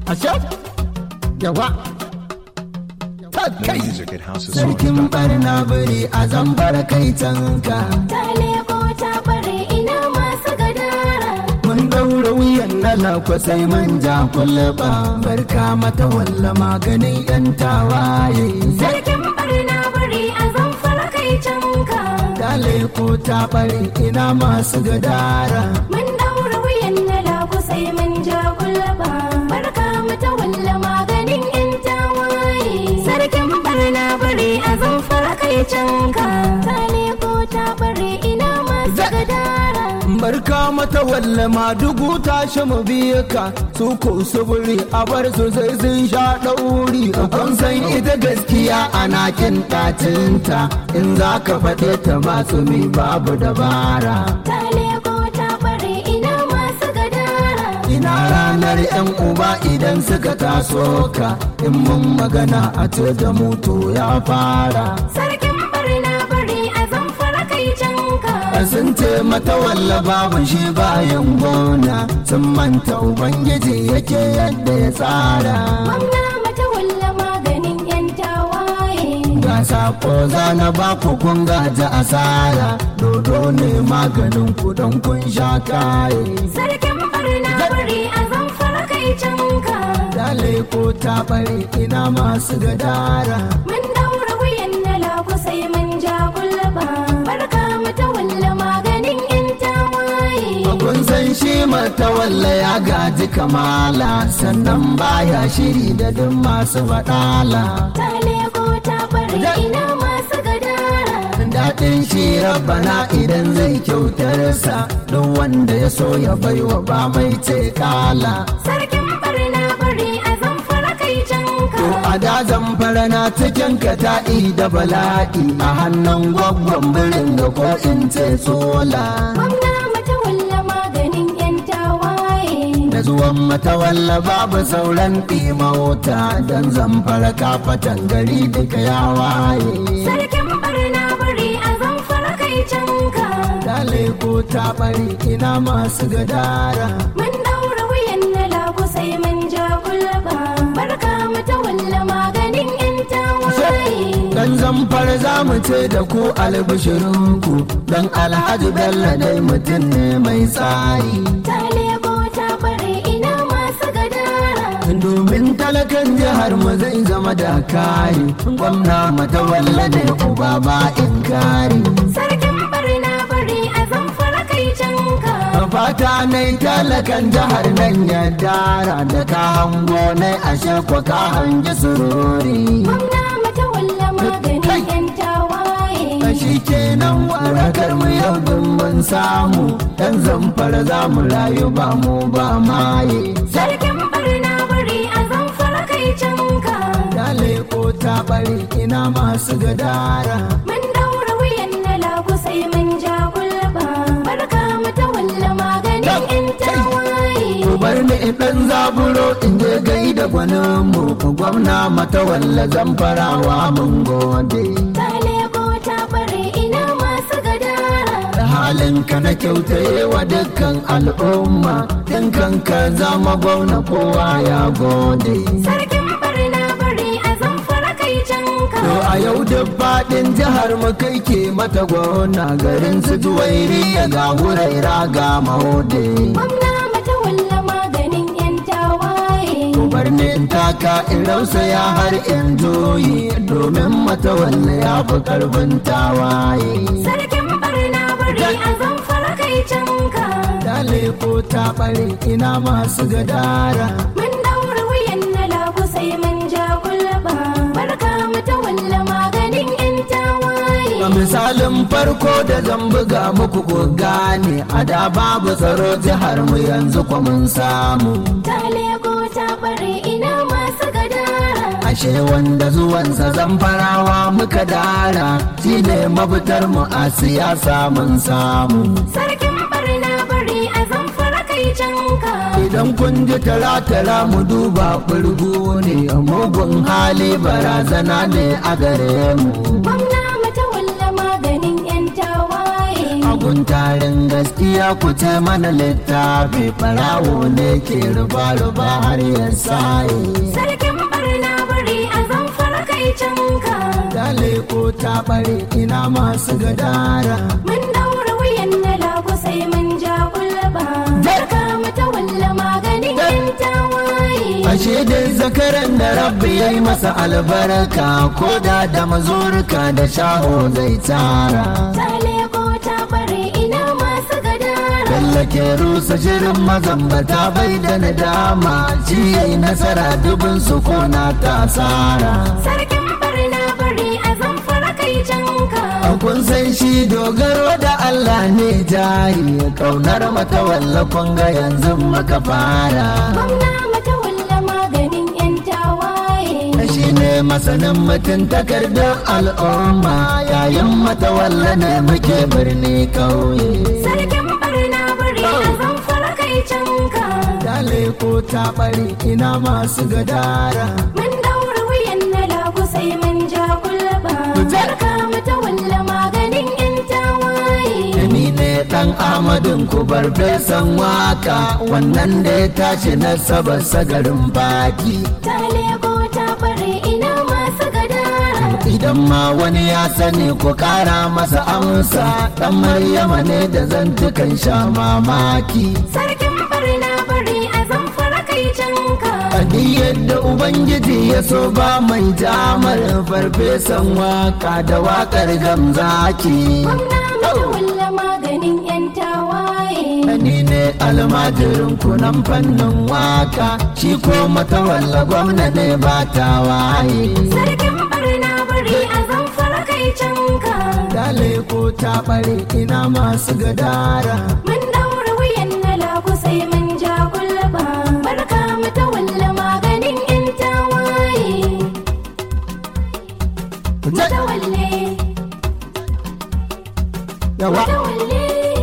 a can yawa kai Music at House of sarkin Songs. barna biri a zambar kai canka ta leko ta bare ina masu gadara mun daura wuyan na lakwa sai man ja kulba barka mata walla maganin yan tawaye sarkin barna bari a zamfara kai canka dale ko ta bare ina masu gadara mun daura wuyan na lagu sai mun ja kulba barka mata walla maganin yan tawaye sarkin barna bari a zamfara kai canka ta leko ta bare ina masu gadara barka mata walla ma dugu tashi mu biye ka su ko suburi a bar su sai sun sha ɗauri kun san ita gaskiya ana kin ɗacinta in za ka faɗe ta masu mi babu dabara ta leko ta bare ina masu gadara ina ranar yan uba idan suka taso ka in mun magana a ce da mutu ya fara sarkin barna bari a zamfara kai canka sun ce mata walla babu shi bayan gona sun manta ubangiji yake yadda ya tsara Gwamna mata walla maganin 'yan tawaye. ga sako zana ba ku kun gaji asara dodo ne maganin ku don kun sha kaye Sarkin barna bari a zamfara kai canka. dale ko ta bare ina masu gadara Mun daura wuyan na lagu sai mun ja gulba. Barka mata walla maganin 'yan tawaye. kun san shi mata walla ya gaji kamala sannan baya shiri da duk masu faɗala Ta leko ta bari ina masu gadara. daɗin shi rabbana idan zai kyautarsa don wanda ya so ya baiwa ba mai ce kala Sarkin barna bari a zamfara kai canka. to a dazan farana cikin kata'i da bala'i a hannun gwaggon birin da ko in ce sola Gwamna mata walla maganin 'yan tawaye. da zuwan matawalla babu sauran ɗimauta don zamfara kafatan gari duka ya waye Sarkin barna bari a zamfara kai canka. dale ko ta bari ina masu gadara Mun daura wuyan na lagu sai mun ja gulba. Barka mata walla maganin 'yan tawaye. Dan zamfar za mu ce da ku albishirinku don alhaji bello dai mutum ne mai tsari. Ta lebo ta bare ina masu gadara. Domin talakan jihar mu zai zama da kari, gwamna mata walla da uba ba in kari. Sarkin barna bari a zamfara kai canka. Fata nai talakan jihar nan ya dara da ka hango nai ashe kwa ka hangi sururi. Gwamna mata walla maganin 'yan tawaye. shi kenan warakar mu yau din mun samu dan zamfara za mu rayu ba mu ba maye Sarkin barna bari a zamfara kai canka. dale ko ta bari ina masu gadara Mun daura wuyan na lagu sai mun ja gulba. Barka mata walla maganin 'yan tawaye. ku bar ni in dan zaburo in je gai da gwanin mu gwamna mata walla zamfarawa mun gode Ta leko ta bare ina masu gadara. da halin ka na kyautaye wa dukkan al'umma dinkan ka zama gwamna kowa ya gode Sarkin barna bari a zamfara kai canka. To a yau duk faɗin jihar mu kai ke mata gona garin su juwairi ga huraira ga mahode. Gwamna mata walla maganin 'yan tawaye. Birnin taka in rausaya har in joyi domin mata walla ya fi karfin tawaye. Sarkin barna bari a zamfara kai canka. Dale ko ta ɓare ina masu gadara. Mun daura wuyan na lagu sai mun ja gulba. Barka mata walla maganin 'yan tawaye. Ga misalin farko da zan buga muku ku gane a da babu tsaro jihar mu yanzu kwa mun samu. Ta leko ta bare ina masu gadara. ashe wanda zuwansa zamfarawa muka dara shi ne mafitar mu a siyasa mun samu Sarkin barna bari a zamfara kai canka. idan kun ji tara-tara mu duba ɓurgu ne mugun hali barazana ne a gare mu Gwamna mata walla maganin 'yan tawaye. a guntarin gaskiya ku ce mana littafi farawo ne ke ruba-ruba har ya saye Sarkin barna bari a zamfara kai canka. dale ko ta bare ina masu gadara Mun daura wuyan na lagu sai mun ja kulba. Barka mata walla maganin yan tawaye. ashe dai zakaran da rabbi ya yi masa albarka ko da da mazurka da shaho zai tara Ta leko ta bare ina masu gadara. Tallake rusa shirin mazambata bai da nadama ci yayi nasara dubin su kona ta tsara Sarkin barna bari a zamfara kai canka. kun san shi dogaro da Allah ne jari kaunar mata wallafin ga yanzu maka fara Gwamna mata walla maganin yan tawaye. shi ne masanin mutum takardar al'umma yayin mata walla ne muke birni kauye Sarkin barna bari a zamfara kai canka. Dale ko ta bari ina masu gadara Mun daura wuyan na lagu sai mun ja kulba. Barka mata walla maganin yan tawaye. Ni ne ɗan Ahmadin ku bar fesan waka wannan da ya tashi na saba sagarin baki. Ta leko ta bare ina masu gadara. Idan ma wani ya sani ku kara masa amsa ɗan Maryama ne da zantukan sha mamaki. Sarkin barna bari a zamfara kai canka. Adi yadda Ubangiji ya so ba mai jamar farfesan waka da wakar gamzaki. Gwamna mata walla maganin yan tawaye. Ni ne almajirin kunan fannin waka shi ko matawalla gwamna ne ba ta waye. Sarkin barna bari a zamfara kai canka. Dale ko ta bare ina masu gadara. Mun daura wuyan na lagu sai mun ja kulba. Barka mata walla maganin yan tawaye. Mata walle, Yawa, mata walle.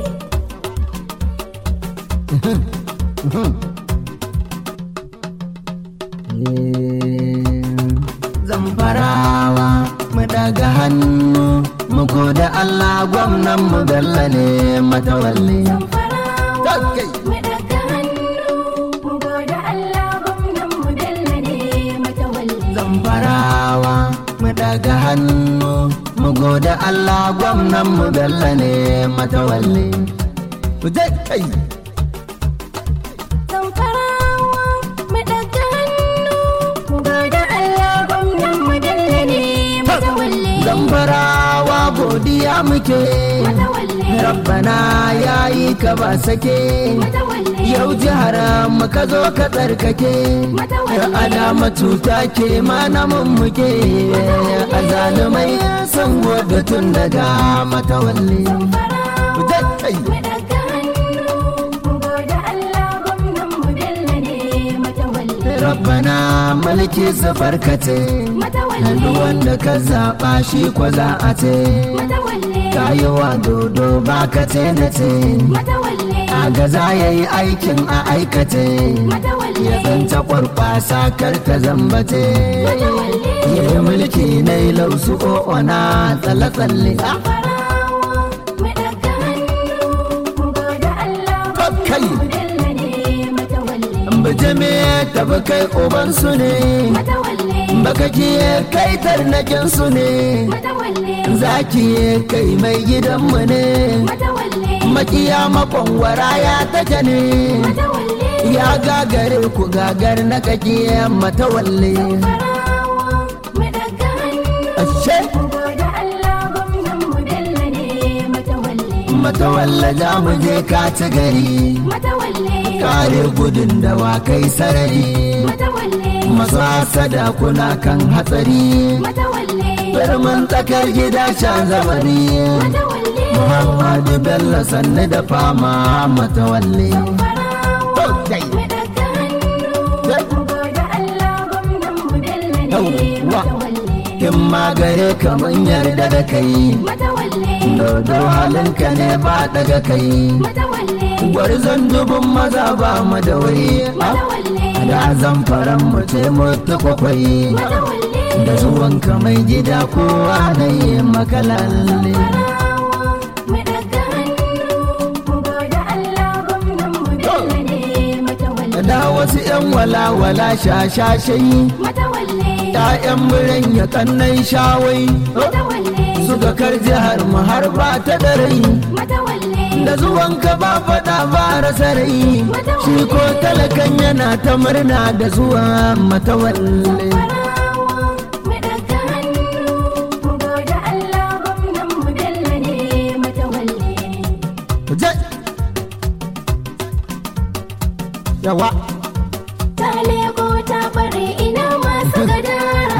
zamfarawa mu daga hannu mu da Allah gwamnan mu Bello ne matawalle. Zamfarawa, Kai. mu daga hannu. Mu gode Allah gwamnan mu Bello ne mata walle. Zamfarawa mu daga hannu mu da Allah gwamnan mu Bello ne matawalle. Ku je kai. Zamfarawa, mu daga hannu. Mu gode Allah gwamnan mu Bello ne mata walle. Zamfarawa godiya muke. Mata walle. Rabbana ya yi ka ba sake. Mata walle. Yau jihar mu ka zo ka tsarkake. Alama cuta ke mana mummuke. A zalumai sun gwada tun daga matawalle. Zamfarawa, Je kai. mu daga hannu. Mu gode Allah gwamnan mu Bello ne mata walle. Rabbana mulki su farkace. Mata Duk walle. wanda ka zaɓa shi kwa za a ce. Mata walle. Kayowa dodo ba ka ce na ce. Mata walle. A gaza ya yi aikin a aikace. Mata walle. Ya zanta kwarkwasa kar ta zambace. Mata walle. Ya yi mulki na yi lausu o'ona tsalle-tsalle. Farawa, mu daga hannu. Mu gode Allah Kai. gwamnan mu Bello ne mata walle. Bijime tafi kai ubansu ne. Mata walle. Baka kiye kai tarnakin su ne. Mata walle. Zaki kai mai gidanmu ne. Mata walle. Makiya makwangwara ya take ne. Mata walle. Ya gagare ku gagar na kakiye matawalle. Farawa, mu daga hannu. Ashe Mu gode Allah gwamnan mu Bello ne mata walle. matawalle za mu je kaci gari. Mata walle. Kare gudun dawakai sarari. Mata walle. Masu hasada kuna kan hatsari. Mata walle. Birman tsakar gida shan zamani. Mata walle. Muhammadu Bello sannu da fama matawalle. Farawa, Kai. mu daga hannu. Mu gode Allah gwamnan mu Bello ne Yawwa. mata walle. In ma gare ka mun yarda da kai. Mata walle. Dodo halinka ne ba daga kai. Mata walle. Gwarzon dubun maza ba mu da wuri. Mata walle. Da zamfaran mu ce mutu kwakwai. Mata walle. Da zuwanka mai gida kowa na yi makalalle. Farawa, mu daga hannu. da wasu 'yan walawala shashashai matawalle ‘ya'yan muren ya kannan shawai matawalle suka kar jihar mu har ba ta da rai matawalle da zuwan ka ba faɗa ba rasa rai shi ko talakan yana ta murna da zuwa matawalle farawa mu daga hannu mu gode Allah gwamnan mu Bello ne matawalle je yawa ta leko ta bare ina masu gadara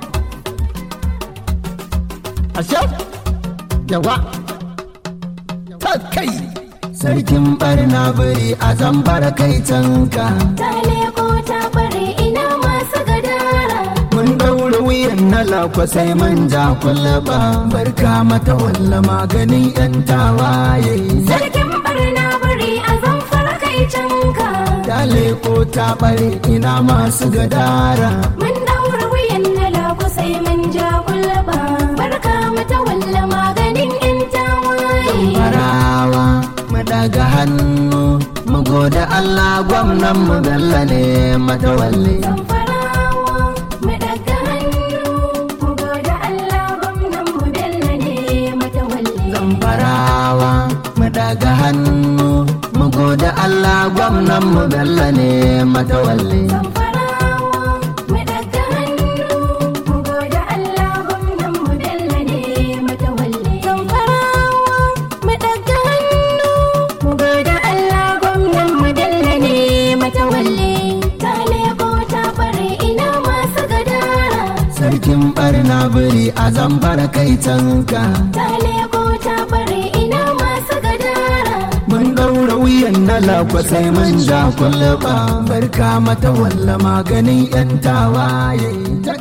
ashe yawa ta kai sarkin barna biri a zambar kai canka ta leko ta bare ina masu gadara mun daura wuyan na lakwa sai man ja kullaba barka mata walla maganin yan tawaye sarkin barna bari a zamfara kai canka dale ko ta bare ina masu gadara mun daura wuyan na lagu sai mun ja kulba barka mata walla maganin yan tawaye farawa mu daga hannu mu gode Allah gwamnan mu Bello ne matawalle Zamfarawa mu daga hannu mu gode Allah gwamnan mu Bello ne matawalle farawa mu daga hannu mu gode Allah gwamnan mu Bello ne matawalle Zamfarawa mu daga hannu mu gode Allah gwamnan mu Bello ne matawalle Zamfarawa mu daga hannu mu gode Allah gwamnan mu Bello ne matawalle ta leko ta bare ina masu gadara sarkin barna biri a zamfara kai canka ta leko ta bare ina masu gadara mun daura wuyan na lakwa sai mun ja kullaba barka mata walla maganin yan tawaye